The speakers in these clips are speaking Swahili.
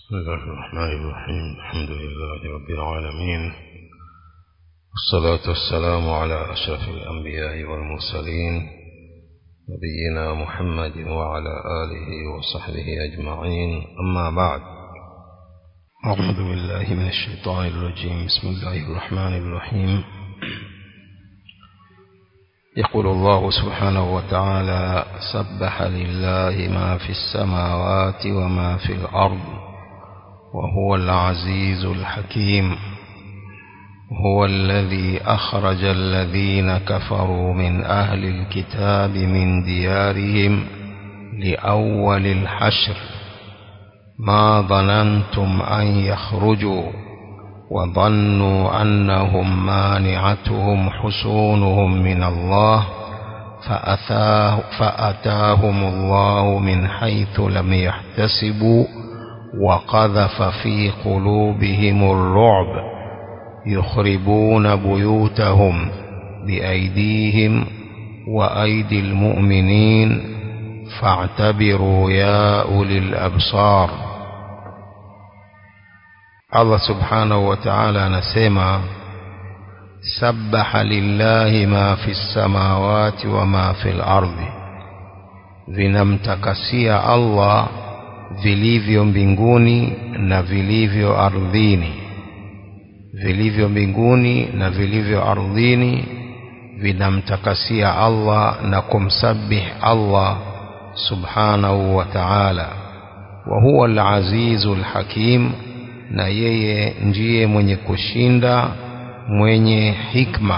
بسم الله الرحمن الرحيم الحمد لله رب العالمين والصلاة والسلام على أشرف الأنبياء والمرسلين نبينا محمد وعلى آله وصحبه أجمعين أما بعد أعوذ بالله من الشيطان الرجيم بسم الله الرحمن الرحيم يقول الله سبحانه وتعالى سبح لله ما في السماوات وما في الأرض وهو العزيز الحكيم هو الذي أخرج الذين كفروا من أهل الكتاب من ديارهم لأول الحشر ما ظننتم أن يخرجوا وظنوا أنهم مانعتهم حصونهم من الله فأتاه فأتاهم الله من حيث لم يحتسبوا وقذف في قلوبهم الرعب يخربون بيوتهم بأيديهم وأيدي المؤمنين فاعتبروا يا أولي الأبصار Allah subhanahu wa ta'ala anasema sabbaha lillahi ma fi samawati wa ma fil ardi vinamtakasia Allah vilivyo mbinguni na vilivyo ardhini vilivyo mbinguni na vilivyo ardhini vinamtakasia Allah na kumsabih Allah subhanahu wa ta'ala wa huwa al-azizul hakim na yeye ndiye mwenye kushinda mwenye hikma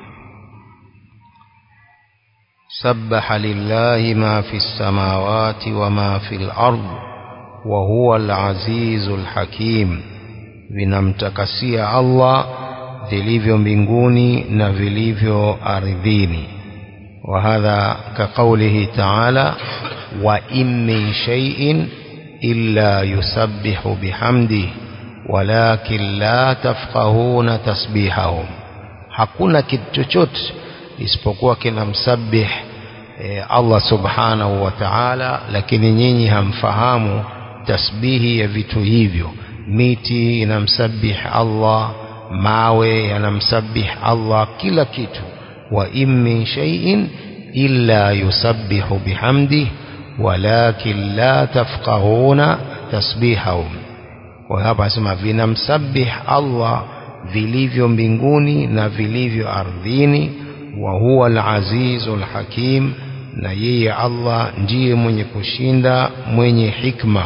sabbaha lillahi ma fi samawati wa ma fi al-ard wa huwa al-azizu al-hakim vinamtakasia Allah vilivyo mbinguni na vilivyo ardhini wa hadha ka qawlihi ta'ala wa in min shay'in illa yusabbihu bihamdihi walakin la tafqahuna tasbihahum hakuna kitu chochote isipokuwa kinamsabih e, Allah subhanahu wa ta'ala lakini nyinyi hamfahamu tasbihi ya vitu hivyo miti inamsabih Allah mawe yanamsabih Allah kila kitu wa in min shay'in illa yusabbihu bihamdihi walakin la tafqahuna tasbihahum kwa hapa anasema vinamsabih Allah vilivyo mbinguni na vilivyo ardhini wa huwa al-azizul hakim na yeye Allah ndiye mwenye kushinda mwenye hikma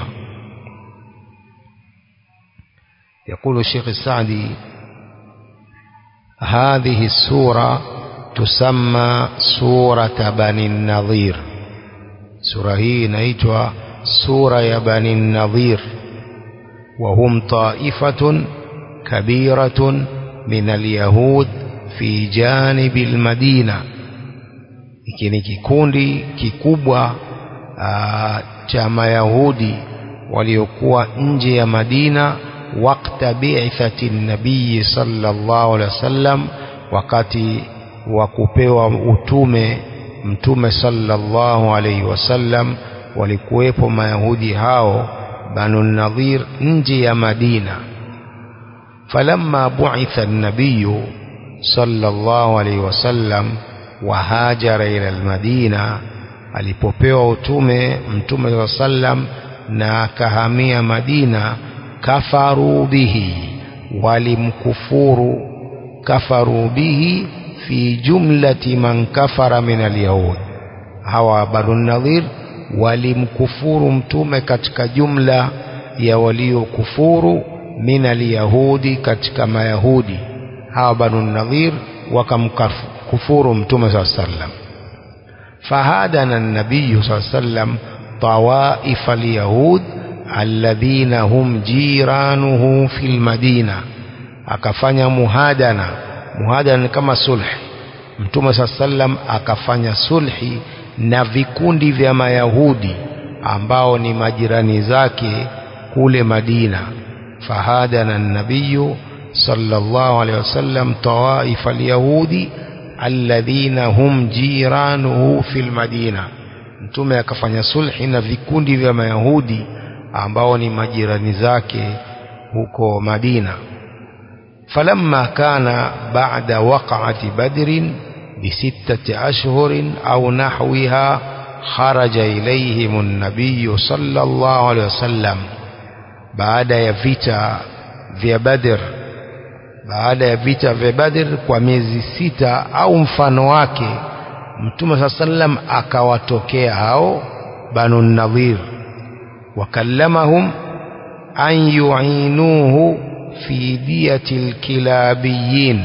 يقول الشيخ السعدي هذه السورة تسمى سورة بني النظير سورة هي نيتها سورة يا بني النظير وهم طائفة كبيرة من اليهود في جانب المدينة iki ni kikundi kikubwa cha mayahudi waliokuwa nje ya Madina wakta bi'thati nabii sallallahu alaihi wasallam wakati wa kupewa utume mtume sallallahu alaihi wasallam walikuwepo mayahudi hao banu nadhir nje ya madina falamma bu'itha an-nabiy sallallahu alayhi wasallam wa hajara ila al-madina alipopewa utume mtume sallam na akahamia madina kafaru bihi walimkufuru kafaru bihi fi jumlati man kafara min al-yahud hawa banu nadhir walimkufuru mtume katika jumla ya waliokufuru min alyahudi katika mayahudi hawa banu nadhir wakamkufuru mtume saa sallam fahadana nabiyu saa sallam tawaifa alyahud alladhina hum jiranuhu fi lmadina akafanya muhadana muhadana ni kama sulhi mtume saa sallam akafanya sulhi na vikundi vya mayahudi ambao ni majirani zake kule Madina fahadana nabiyu sallallahu alaihi wasallam tawaifa alyahudi alladhina hum jiranuhu fil madina mtume akafanya sulhi na vikundi vya mayahudi ambao ni majirani zake huko Madina falamma kana ba'da waqa'ati badrin بستة أشهر أو نحوها خرج إليهم النبي صلى الله عليه وسلم بعد يفيتا vya Badr baada ya vita vya Badr kwa miezi sita au mfano wake Mtume saa sallam akawatokea hao Banu Nadhir wakallamahum an yu'inuhu fi diyati alkilabiyin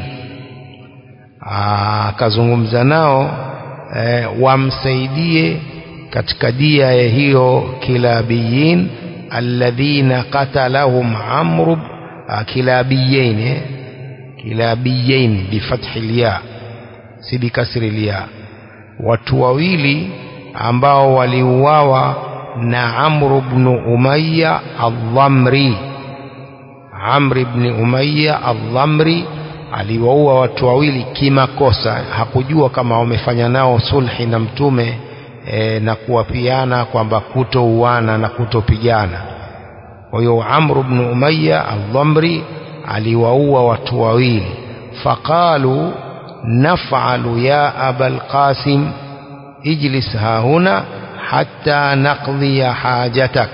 akazungumza nao e, wamsaidie katika dia ya hiyo kilabiyin alladhina qatalahum amru kilabiyin eh? kilabiyin bifathi lya si bikasri lya watu wawili ambao waliuawa na Amr ibn Umayya al-Dhamri Amr ibn Umayya al-Dhamri aliwaua watu wawili kimakosa hakujua kama wamefanya nao sulhi na mtume e, na kuwapiana kwamba kutouana na kutopigana kwa hiyo Amr ibn Umayya al-Dhamri aliwaua watu wawili faqalu naf'alu ya abal qasim ijlis hahuna hatta naqdhiya hajatak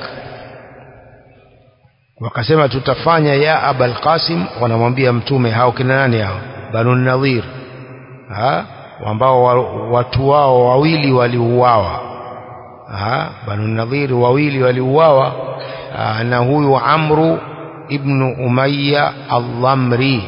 wakasema tutafanya ya abal qasim wanamwambia mtume hao kina nani hao banu nadhir ha ambao watu wao wawili waliuawa ha banu nadhir wawili waliuawa na huyu amru ibnu umayya al-dhamri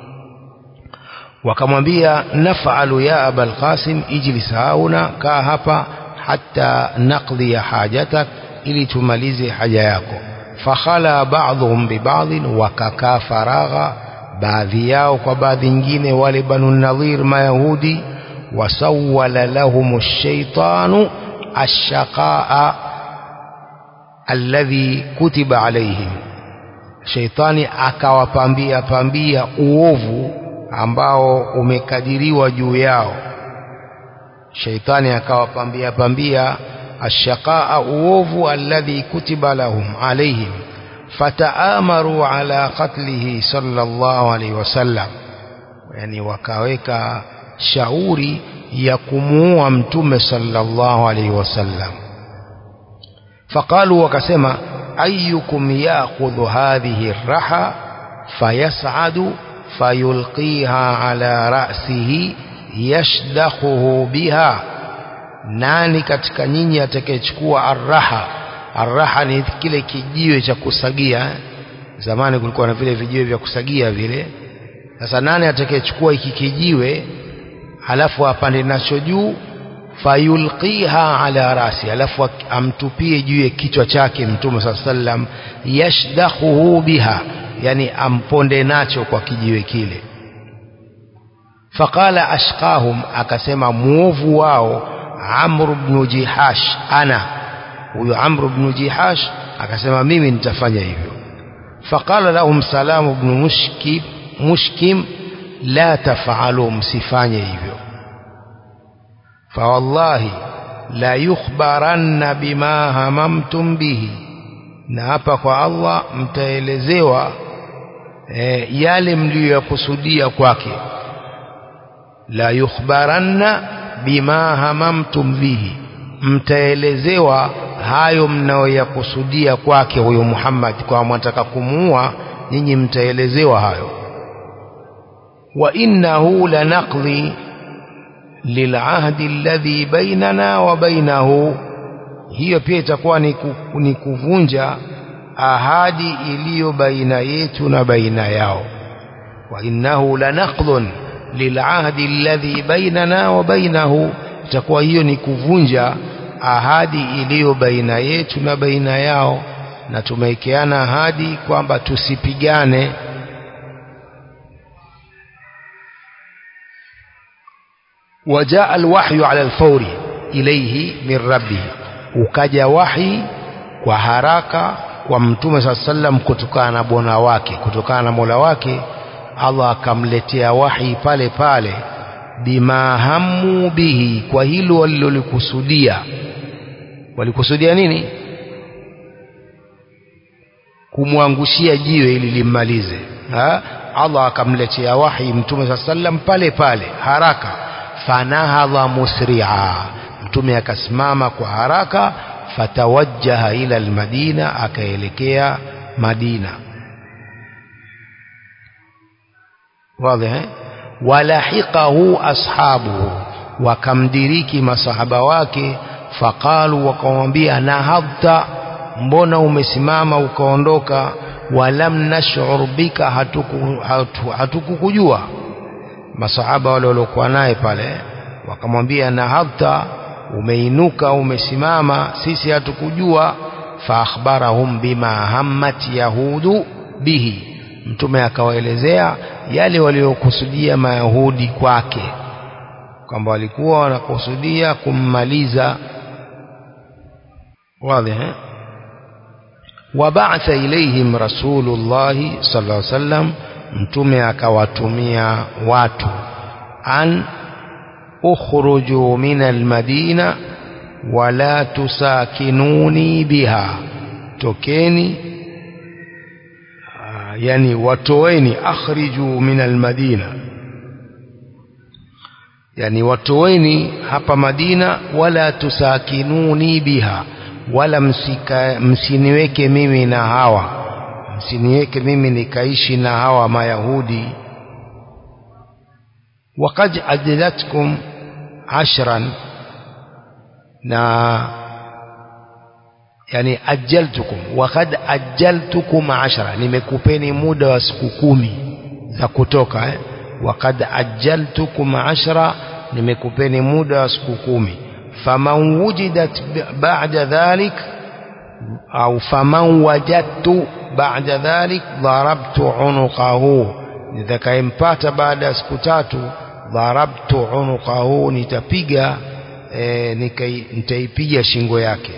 wakamwambia naf'alu ya abal qasim ijlis hauna kaa hapa hatta naqdi hajatak ili tumalize haja yako fakhala ba'dhum bi ba'd wakakaa faragha baadhi yao kwa baadhi nyingine wale banu nadhir mayahudi wasawwala lahum ash-shaytanu ash-shaqaa alladhi kutiba alayhim shaitani akawapambia pambia uovu ambao umekadiriwa juu yao shaitani akawapambia pambia ashaqaa uovu alladhi kutiba lahum alayhim fataamaru ala qatlihi sallallahu alayhi wasallam yani wakaweka shauri ya kumuua mtume sallallahu alayhi wasallam faqalu wakasema ayyukum ya'khudhu hadhihi ar-raha fayas'adu fayulqiha ala ra'sihi yashdakhuhu biha nani katika nyinyi atakayechukua arraha arraha ni kile kijiwe cha kusagia zamani kulikuwa na vile vijiwe vya kusagia vile sasa nani atakayechukua hiki kijiwe halafu apande nacho juu fayulqiha ala rasi alafu amtupie juu ya kichwa chake mtume saa sallam yashdakhuhu biha yani amponde nacho kwa kijiwe kile faqala ashqahum akasema muovu wao amr ibn jihash ana huyo amr ibn jihash akasema mimi nitafanya hivyo faqala lahum salam ibn mushkim mushkim la taf'alu msifanye hivyo fawallahi la yukhbaranna bima hamamtum bihi na hapa kwa Allah mtaelezewa e, yale mliyokusudia kwake la yukhbaranna bima hamamtum bihi mtaelezewa hayo mnayoyakusudia kwake huyo Muhammad kwa mwataka kumuua nyinyi mtaelezewa hayo wa innahu lanaqli lilahdi alladhi bainana wa bainahu hiyo pia itakuwa ni, ku, ni kuvunja ahadi iliyo baina yetu na baina yao wa innahu lanaqdun lilahdi alladhi bainana wa bainahu itakuwa hiyo ni kuvunja ahadi iliyo baina yetu na baina yao na tumewekeana ahadi kwamba tusipigane وجاء الوحي على الفور إليه من ربه ukaja wahi kwa haraka kwa mtume saa sallam kutokana na bwana wake kutokana na mola wake Allah akamletea wahi pale pale bima hamu bihi kwa hilo walilolikusudia walikusudia nini kumwangushia jiwe ili limmalize ha? Allah akamletea wahi mtume saa sallam pale pale haraka fanahadha musri'a mtume akasimama kwa haraka fatawajjaha ila almadina akaelekea Madina واضح walahiqahu ashabuhu wakamdiriki masahaba wake faqalu wakamwambia nahadta mbona umesimama ukaondoka walam nash'ur bika hatukukujua hatu, hatu masahaba wale waliokuwa naye pale wakamwambia nahadta umeinuka umesimama sisi hatukujua fa akhbarahum bima hammat yahudu bihi mtume akawaelezea yale waliokusudia mayahudi kwake kwamba walikuwa wanakusudia kummaliza wazi eh wabatha ilaihim rasulullahi sallallahu alaihi wasallam mtume akawatumia watu an ukhruju min almadina wala tusakinuni biha tokeni yani watoeni akhriju min almadina yani watoeni hapa Madina wala tusakinuni biha wala msika, msiniweke mimi na hawa msiniweke mimi nikaishi na hawa mayahudi waqad ajlatkum ashran na yani ajaltukum waqad ajaltukum ashra nimekupeni muda wa siku kumi za kutoka eh? waqad ajaltukum ashra nimekupeni muda wa siku kumi faman wujidat ba'da dhalik au faman wajadtu ba'da dhalik darabtu unuqahu nitakayempata baada ya siku tatu darabtu unuqahu nitapiga e, nitaipiga shingo yake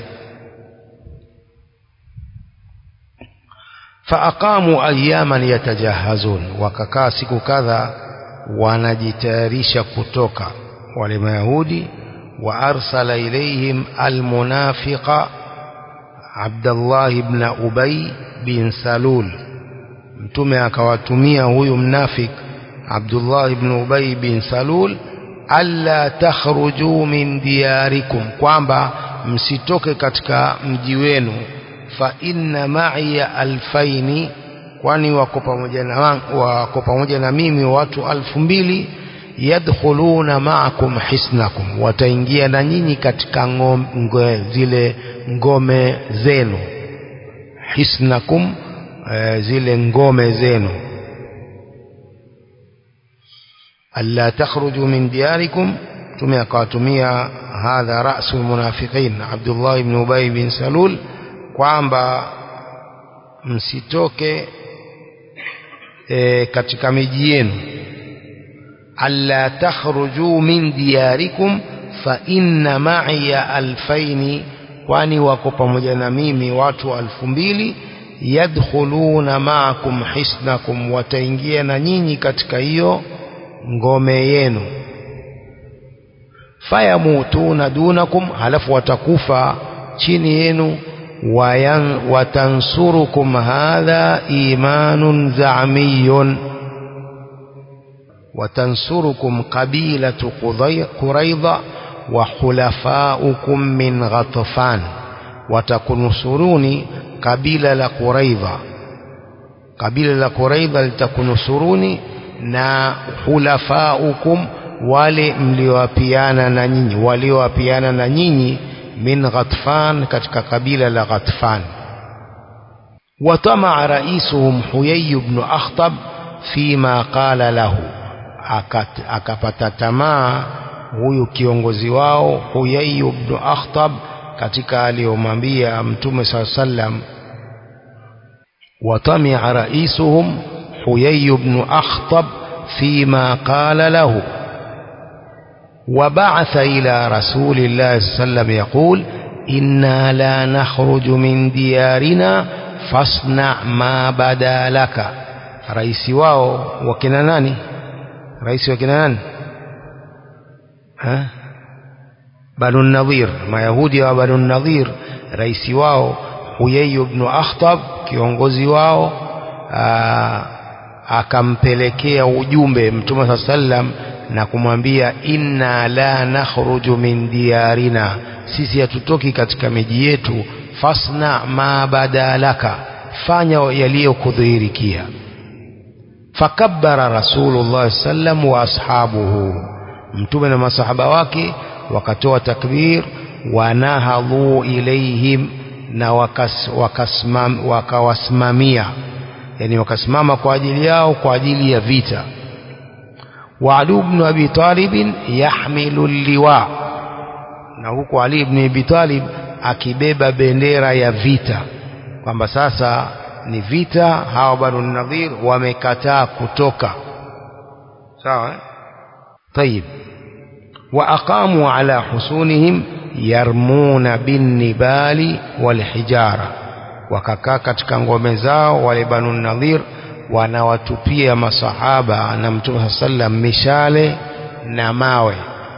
faaqamu ayaman yatajahazun wakakaa siku kadha wanajitayarisha kutoka wale mayahudi wa arsala ilayhim almunafiqa Abdullah ibn Ubay bin Salul mtume akawatumia huyu mnafik Abdullah ibn Ubay bin Salul alla takhruju min diyarikum kwamba msitoke katika mji wenu fa inna ma'iya alfaini kwani wako pamoja na wako pamoja na mimi watu alfu mbili yadkhuluna ma'akum hisnakum wataingia na nyinyi katika ngome zile ngome zenu hisnakum e, zile ngome zenu alla takhruju min diyarikum tume akawatumia hadha rasul munafiqin Abdullah ibn Ubay bin Salul kwamba msitoke e, katika miji yenu alla takhruju min diyarikum fa inna ma'iya alfaini kwani wako pamoja na mimi watu alfu mbili yadkhuluna ma'akum hisnakum wataingia na nyinyi katika hiyo ngome yenu fayamutuna dunakum halafu watakufa chini yenu watansurukum hadha imanun za'miyun watansurukum qabilatu quraidha wa khulafaukum min ghatfan watakunusuruni kabila la quraidha kabila la quraidha litakunusuruni na khulafaukum wale mliowapiana na nyinyi waliowapiana na nyinyi min Ghatfan katika kabila la Ghatfan watamaa raisuhum Huyay ibn Akhtab fima qala lahu akapata tamaa huyu kiongozi wao Huyay ibn Akhtab katika aliyomwambia Mtume SAW sallam watamia raisuhum Huyay ibn Akhtab fima qala lahu وبعث إلى رسول الله صلى الله عليه وسلم يقول إنا لا نخرج من ديارنا فاصنع ما بدا لك رئيس واو وكنا ناني رئيس وكنا ناني ها بنو النظير ما يهودي وبنو النظير رئيس واو Huyai ibn Akhtab kiongozi wao aa, akampelekea ujumbe Mtume saa sallam na kumwambia inna la nakhruju min diyarina, sisi hatutoki katika miji yetu. Fasna ma badalaka, fanya yaliyokudhihirikia. Fakabbara Rasulullah sallam wa ashabuhu, Mtume na masahaba wake wakatoa takbir. Wanahadhu ilaihim, na wakas, wakasmam, wakawasimamia yani wakasimama kwa ajili yao kwa ajili ya vita. wa Ali ibn Abi Talib yahmilu liwa, na huku Ali ibn Abi Talib akibeba bendera ya vita, kwamba sasa ni vita. Hawa Banu Nadhir wamekataa kutoka, sawa eh? Tayib, wa aqamu ala husunihim yarmuna binnibali walhijara wakakaa katika ngome zao wale Banu Nadhir wanawatupia masahaba na Mtume saa sallam mishale na mawe,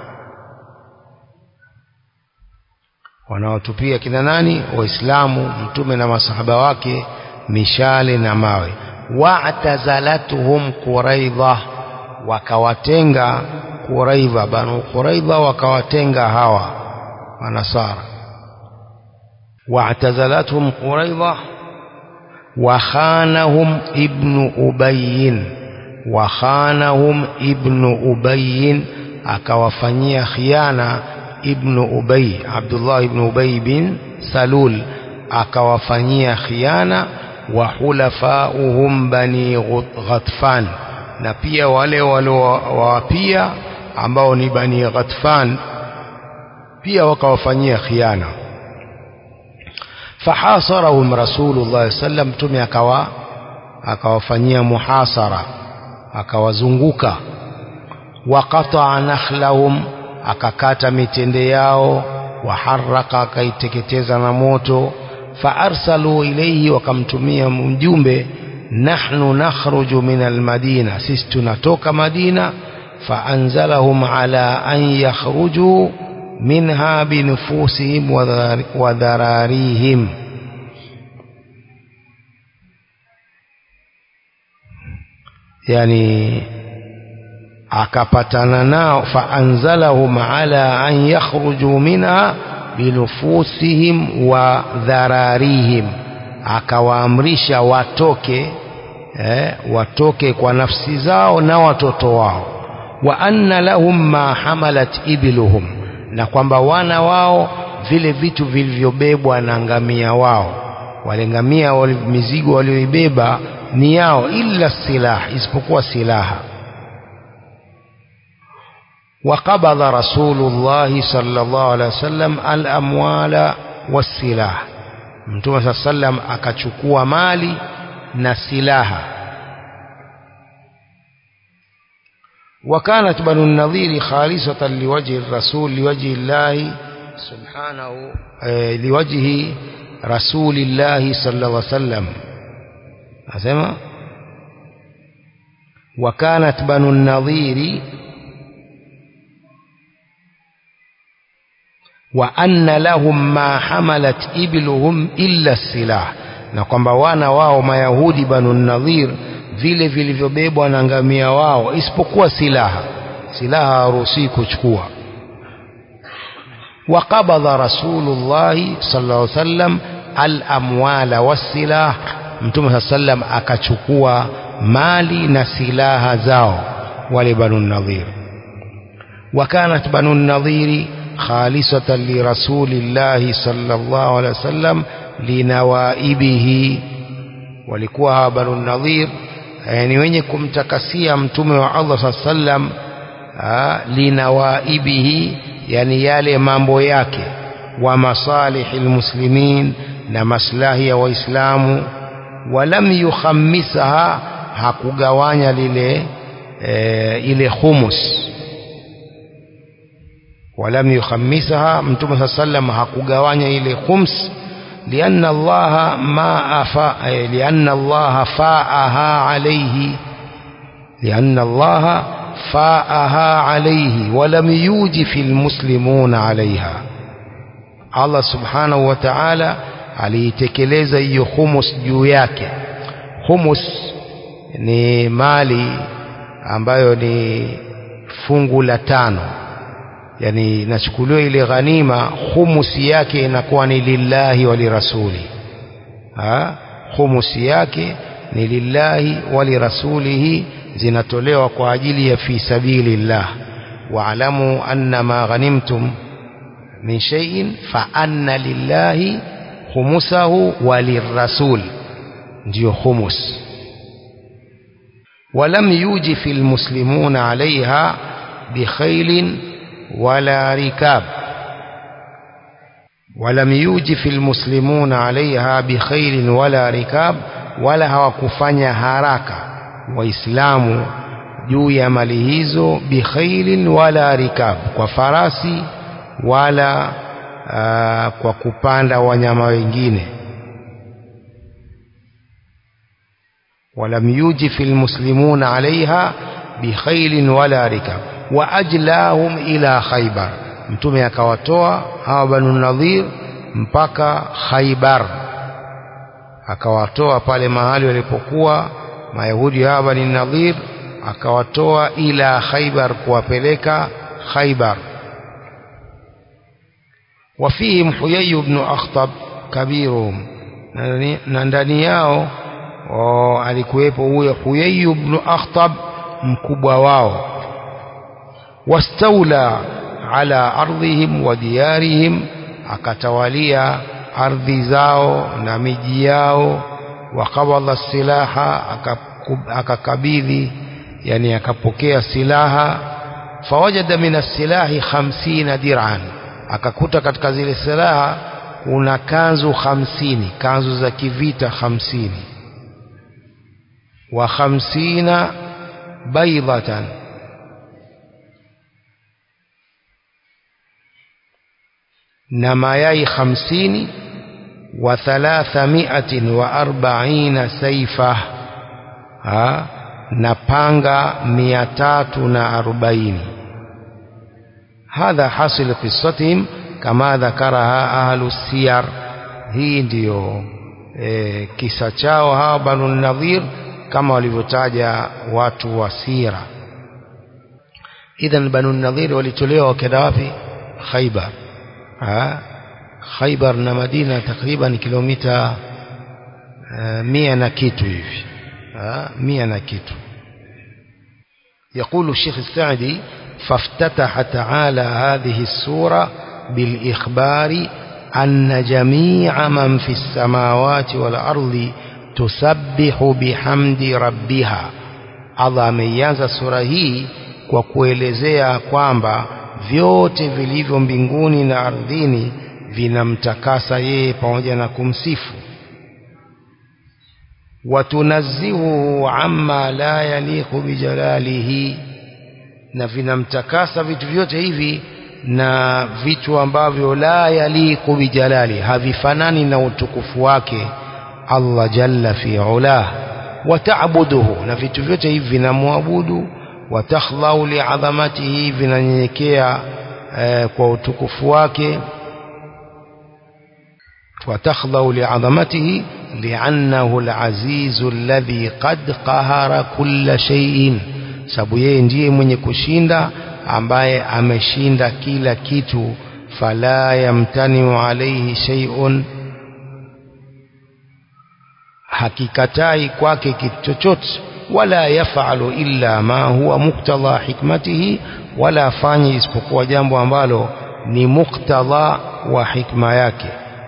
wanawatupia kina nani? Waislamu, Mtume na masahaba wake mishale na mawe. Wa'tazalatuhum Quraidha, wakawatenga Quraidha, Banu Quraidha wakawatenga hawa Manasara واعتزلتهم قريظة وخانهم ابن أبي وخانهم ابن أبي akawafanyia khiana ibnu Ubay Abdullah ibnu Ubay bin Salul akawafanyia khiana wa hulafauhum bani Ghatfan na pia wale waliowapia ambao ni bani Ghatfan pia wakawafanyia khiana fahasarahum rasulullah sallam mtume akawa akawafanyia muhasara akawazunguka waqataa nakhlahum akakata mitende yao waharaka akaiteketeza na moto faarsalu ilaihi wakamtumia mjumbe nahnu nakhruju min almadina sisi tunatoka madina faanzalahum ala an yakhruju minha binufusihim wa dhararihim yani akapatana nao faanzalahum ala an yakhruju minha binufusihim wa dhararihim akawaamrisha watoke eh, watoke kwa nafsi zao na watoto wao wa anna lahum ma hamalat ibiluhum na kwamba wana wao vile vitu vilivyobebwa na ngamia wao wale ngamia wale mizigo walioibeba ni yao illa silah isipokuwa silaha وقبض رسول الله صلى الله عليه وسلم الأموال والسلاح mtume saa sallam akachukua mali na silaha وكانت بنو النظير خالصة لوجه الرسول لوجه الله سبحانه لوجه رسول الله صلى الله عليه وسلم أسمع وكانت بنو النظير وأن لهم ما حملت إبلهم إلا السلاح na kwamba wana wao mayahudi banu nadhir vile vilivyobebwa na ngamia wao isipokuwa silaha silaha haruhusiwi kuchukua waqabadha rasulullahi sallallahu alaihi wasallam alamwala wassilah mtume saa sallam akachukua mali na silaha zao wale banu nadhir wakanat banu nadhiri خالصة لرسول الله صلى الله عليه وسلم لنوائبه walikuwa banu nadhir yani wenye kumtakasia mtume wa Allah saa sallam linawaibihi yani yale mambo yake wa masalihi lmuslimin na maslahi ya waislamu walam yukhamisaha hakugawanya lile e, ile khumus ولم يخمسها متوم صلى الله عليه وسلم hakugawanya ile khums لأن الله ما أفا لأن الله فاءها عليه لأن الله فاءها عليه ولم يوجف المسلمون عليها الله سبحانه وتعالى aliitekeleza hiyo humus juu yake humus ni mali ambayo ni fungu la tano yani inachukuliwa ile ghanima humusi yake inakuwa ni lillahi wa lirasuli ha humusi yake ni lillahi wa lirasulihi zinatolewa kwa ajili ya fi sabilillah wa'lamu anna ma ghanimtum min shay'in fa anna lillahi khumusahu wa lirrasul ndio humus ولم يوجف المسلمون عليها بخيل ولا ركاب ولم يوجف المسلمون عليها بخيل ولا ركاب ولا hawakufanya haraka waislamu juu ya mali hizo bikhailin wala rikab kwa farasi wala uh, kwa kupanda wanyama wengine ولم يوجف المسلمون عليها بخيل ولا ركاب واجلاهم الى خيبر mtume akawatoa hawa banu nadhir mpaka khaybar akawatoa pale mahali walipokuwa mayahudi hawa bani nadhir akawatoa ila khaybar kuwapeleka khaybar wafihim huyay ibn akhtab kabiruhum na ndani yao alikuwepo huyo huyay ibn akhtab mkubwa wao wastaula ala ardhihim wa diyarihim akatawalia ardhi zao na miji yao wakabadha silaha akakabidhi yani akapokea silaha fawajada min as-silahi 50 dir'an akakuta katika zile silaha kuna kanzu 50 kanzu za kivita 50 wa 50 baydatan na mayai 50 wa 340 saifa ha na panga 340 hadha hasil qissatihim kama dhakaraha ahlu siyar hii ndiyo e, kisa chao hawa banu nadhir kama walivyotaja watu wa sira idhan banu nadhir walitolewa wakenda wapi khaybar khaybar na madina takriban kilomita uh, mia na kitu hivi mia na kitu يقول الشيخ السعدي فافتتح تعالى هذه السورة بالإخبار أن جميع من في السماوات والأرض تسبح بحمد ربها Allah ameianza sura hii kwa kuelezea kwamba vyote vilivyo mbinguni na ardhini vinamtakasa yeye pamoja na kumsifu watunazzihuhu amma la yaliqu bijalalihi na vinamtakasa vitu vyote hivi na vitu ambavyo la yaliqu bijalali havifanani na utukufu wake Allah jalla fi ulah wataabuduhu na vitu vyote hivi vinamwabudu watakhdhau li'adhamatihi vinanyenyekea eh, kwa utukufu wake وتخضع لعظمته لأنه العزيز الذي قد قهر كل شيء sababu yeye ndiye mwenye kushinda ambaye ameshinda kila kitu fala yamtaniu alayhi shay'un hakikatai kwake kitu chochote wala yafalu illa ma huwa muktadha hikmatihi wala afanye isipokuwa jambo ambalo ni muktadha wa hikma yake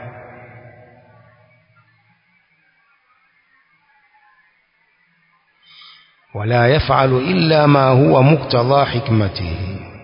ولا يفعل إلا ما هو مقتضى حكمته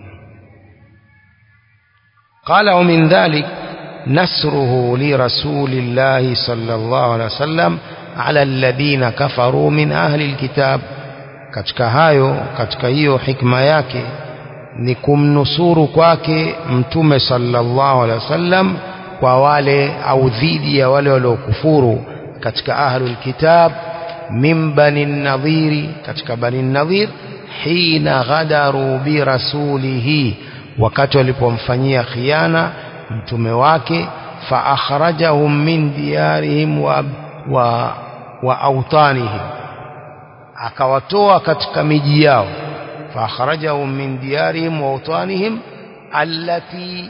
قال ومن ذلك نسره لرسول الله صلى الله عليه وسلم على الذين كفروا من أهل الكتاب katika hayo katika hiyo hikma yake ni kumnusuru kwake mtume sallallahu alaihi wasallam kwa wale au dhidi ya wale waliokufuru katika ahlul kitab min bani nadhiri katika bani nadhir hina ghadaru bi rasulihi wakati walipomfanyia khiana mtume wake فأخرجهم من ديارهم و, و, وأوطانهم akawatoa katika miji yao faakhrajahum min diyarihim wa awtanihim allati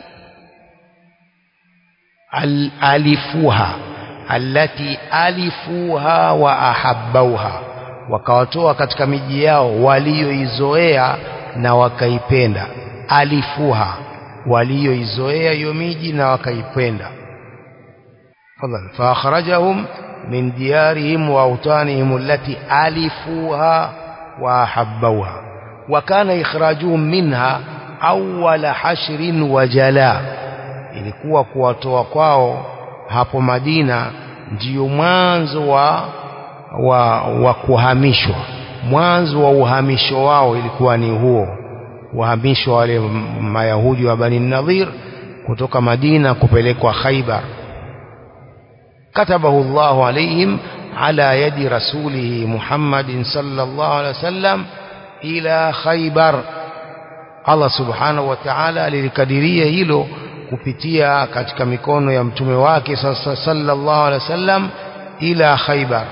al alifuha allati alifuha wa ahabbauha wakawatoa katika miji yao walioizoea na wakaipenda alifuha walioizoea hiyo miji na wakaipenda fadhal faakhrajahum من ديارهم وأوطانهم التي ألفوها وأحبوها وكان إخراجهم منها أول حشر وجلاء ilikuwa kuwatoa kwao hapo Madina ndiyo mwanzo wa, wa, wa kuhamishwa mwanzo wa uhamisho wao ilikuwa ni huo uhamisho wale mayahudi wa Bani Nadhir kutoka Madina kupelekwa Khaibar كتبه الله عليهم على يد رسوله محمد صلى الله عليه وسلم إلى خيبر Allah subhanahu wa ta'ala lilikadiria hilo kupitia katika mikono ya mtume wake sasa sallallahu alaihi wasallam ila Khaybar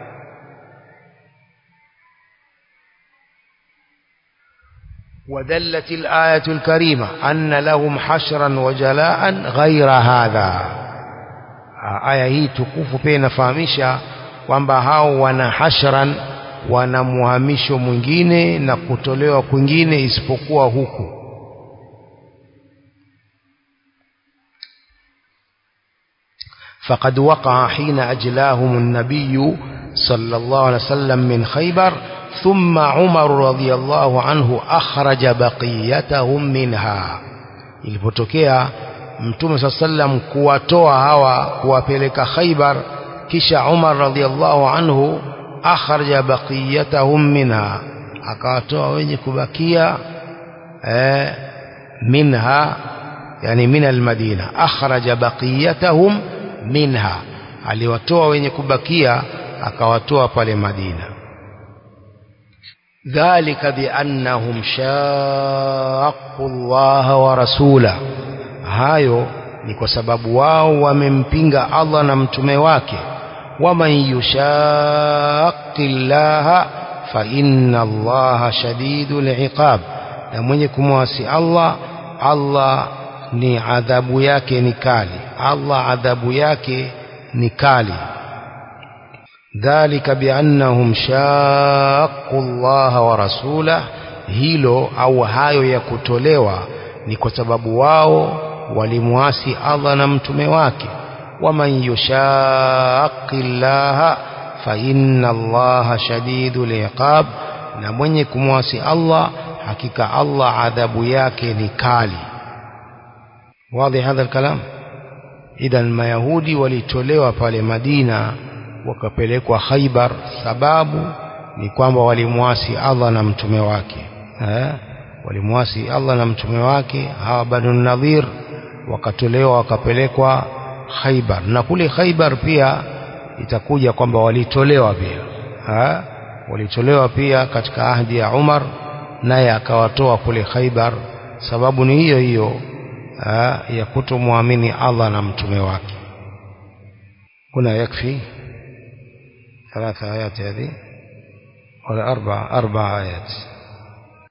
ودلت الآية الكريمة أن لهم حشرا وجلاء غير هذا aya hii tukufu pia inafahamisha kwamba hao wana hashran wana muhamisho mwingine na kutolewa kwingine isipokuwa huku فقد وقع حين أجلاهم النبي صلى الله عليه وسلم من خيبر ثم عمر رضي الله عنه أخرج بقيتهم منها ilipotokea mtume saa sallam kuwatoa hawa kuwapeleka Khaibar kisha Umar radhiallahu anhu akhraja baqiyatahum minha akawatoa wenye kubakia eh, minha yani min almadina akhraja baqiyatahum minha aliwatoa wenye kubakia akawatoa pale Madina ذلك بأنهم شاقوا الله ورسوله hayo ni kwa sababu wao wamempinga Allah na mtume wake waman yushaqi llaha fa inna allaha shadidul iqab na mwenye kumwasi Allah Allah ni adhabu yake ni kali Allah adhabu yake ni kali dhalika biannahum shaqu allaha wa rasulah hilo au hayo ya kutolewa ni kwa sababu wao walimuasi Allah na mtume wake waman yushaqi llaha fa inna allaha shadidul iqab na mwenye kumwasi Allah hakika Allah adhabu yake ni kali wazi hadha kalam idhan mayahudi walitolewa pale Madina wakapelekwa Khaibar sababu ni kwamba walimwasi Allah na mtume wake eh walimwasi Allah na mtume wake hawa Banu Nadhir wakatolewa wakapelekwa Khaibar na kule Khaibar pia itakuja kwamba walitolewa pia ha? walitolewa pia katika ahdi ya Umar naye akawatoa kule Khaibar sababu ni hiyo hiyo ha? ya kutomwamini Allah na mtume wake kuna yakfi ثلاث آيات هذه ولا أربع أربع آيات